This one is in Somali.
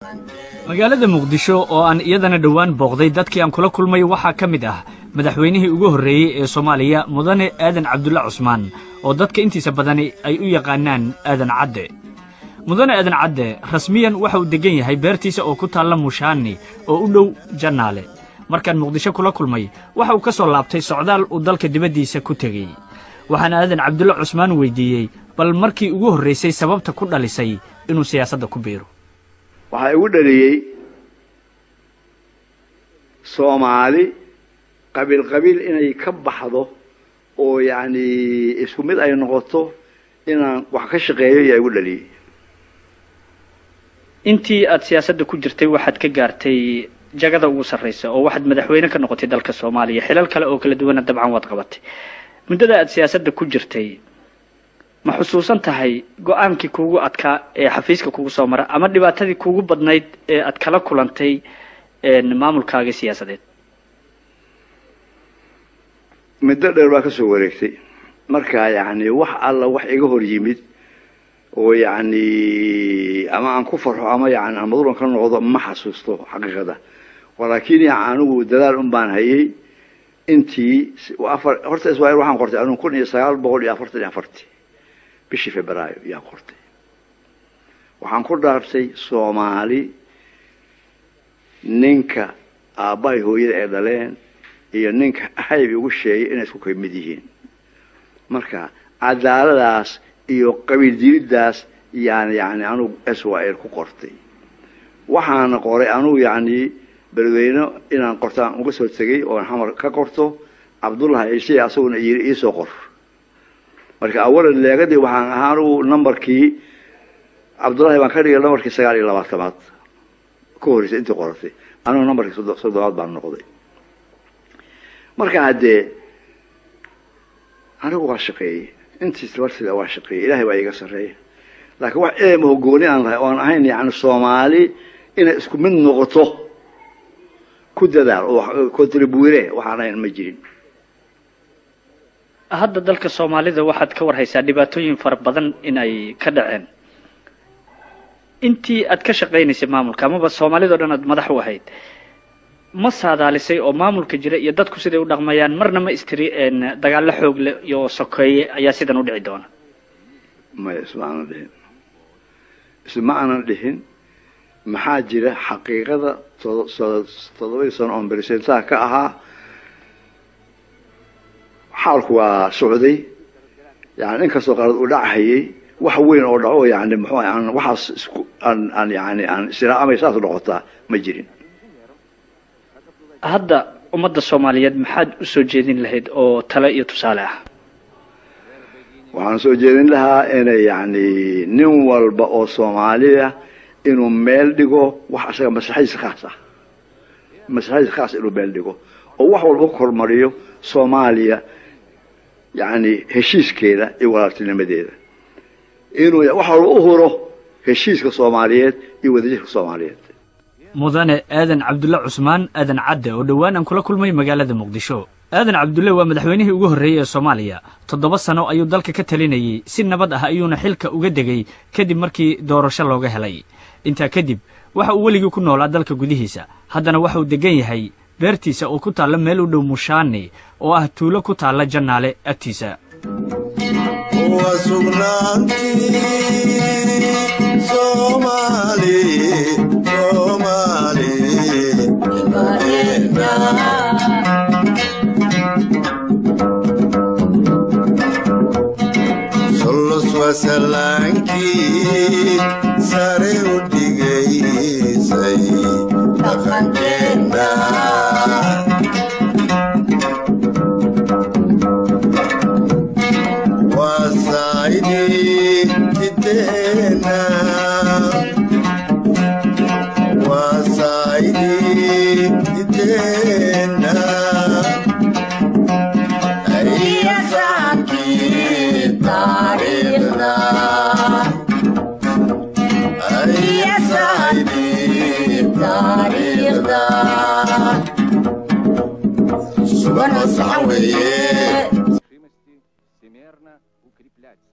magaalada muqdisho oo aan iyadana dhowaan booqday dadkii aan kula kulmay waxaa ka mid ah madaxweynihii ugu horreeyey ee soomaaliya mudane aadan cabdulla cusmaan oo dadka intiisa badani ay u yaqaanaan aadan cadde mudane aadan cadde rasmiyan waxa uu deggan yahay beertiisa oo ku taalla mushaani oo u dhow jannaale markaan muqdisho kula kulmay waxa uu ka soo laabtay socdaal uu dalka dibaddiisa ku tegey waxaana aadan cabdulla cusmaan weyddiiyey bal markii ugu horraysay sababta ku dhalisay inuu siyaasadda ku biiro waxaa igu dhaliyey soomaali qabiil qabiil inay ka baxdo oo yacni isku mid ay noqoto inaan wax ka shaqeeyo ayaa igu dhaliyey intii aad siyaasadda ku jirtay waxaad ka gaartay jagada ugu sarraysa oo waxaad madaxweyne ka noqotay dalka soomaaliya xilal kale oo kala duwana dabcan waad qabatay muddada aad siyaasadda ku jirtay ma xusuusan tahay go-aankii kuugu adkaa ee xafiiska kugu soo mara ama dhibaatadii kuugu badnayd ee aad kala kulantay maamulkaaga siyaasadeed muddo dheer baa ka soo wareegtay marka yacni wax alla wax iga hor yimid oo yacni ama aan ku farxo ama yani aan madulan ka noqdo ma xasuusto xaqiiqada walaakin ya anigu dadaal un baan hayay intii afar horta iswail waxaan qortay anigu kun iyo sagaal boqol iyo afartan iyo afartii bishii februaayo yaan qortay waxaan ku dhaartay soomaali ninka aabbahay hooyada ay dhaleen iyo ninka hayb igu sheegay inay isku kamid yihiin marka cadaaladaas iyo qabiil diriddaas yaan yani anugu swil ku qortay waxaana qoray anugu yacni beledweyne inaan qortaan uga soo tegay oon xamar ka qorto cabdullahi ciise asaguna yiri iisoo qor marka awalan leegadii waxaan ahaa anugu numberkii cabdullahi baan ka dhigay numberkii sagaal iyo labaatamaad ka horreysay intii qoratay anugu numberkii soddobaad baan noqday marka haddee anigu waa shaqeeyey intiis labartida waa shaqeeyey ilahay baa iiga sarreeya laakiin wax eema hogooni aan lahay oan ahayn yani soomaali inay isku mid noqoto ku dadaal oo contribuire waxaan ahayn ma jirin hadda dalka soomaalida waxaad ka warhaysaa dhibaatooyin fara badan in ay ka dhaceen intii aad ka shaqaynaysay maamulka amaba soomaalida o dhan aad madax u ahayd ma saadaalisay oo maamulka jira iyo dadku siday u dhaqmayaan marna ma istiri dagaallo xoog leh iyo sokeeye ayaa sidan u dhici doona maya isma aanan dhihin isma aanan dhihin maxaa jira xaqiiqada toddobadii sano oon beresentaha ka ahaa xaalku waa socday yani inkastoo qalad uu dhachayay wax weyn oo dhaco yani muxuu aan waxaas isku aan aan yani aan isiraamay saas noqotaa ma jirin hadda ummadda soomaaliyeed maxaad u soo jeedin lahayd oo tale iyo tusaale ah waxaan soo jeedin lahaa inay yani nin walba oo soomaaliya inuu meel dhigo wax isaga maslaxadiisa khaas ah maslaxadiisa khaas inuu meel dhigo oo wax walba ku hormariyo soomaaliya yani heshiiskeeda iyo walaaltinimadeeda inuu wax walba u huro heshiiska soomaaliyeed iyo wadajirka soomaaliyeed mudane aadan cabdulle cusmaan aadan cadde oo dhowaan aan kula kulmay magaalada muqdisho aadan cabdulle waa madaxweynihii ugu horreeyey ee soomaaliya toddoba sano ayuu dalka ka talinayey si nabad ah ayuuna xilka uga degay kadib markii doorasho looga helay intaa kadib waxa uu weligii ku noolaa dalka gudihiisa haddana waxa uu deggan yahay beertiisa oo ku taalla meel u dhow mushaani oo ah tuulo ku taalla jannaale agtiisa salaankii sare u dhigaysay dhaqankeena waasaydi jiteena waasaydi jiteena ayasankii taariikhda sugan oo saxan weeye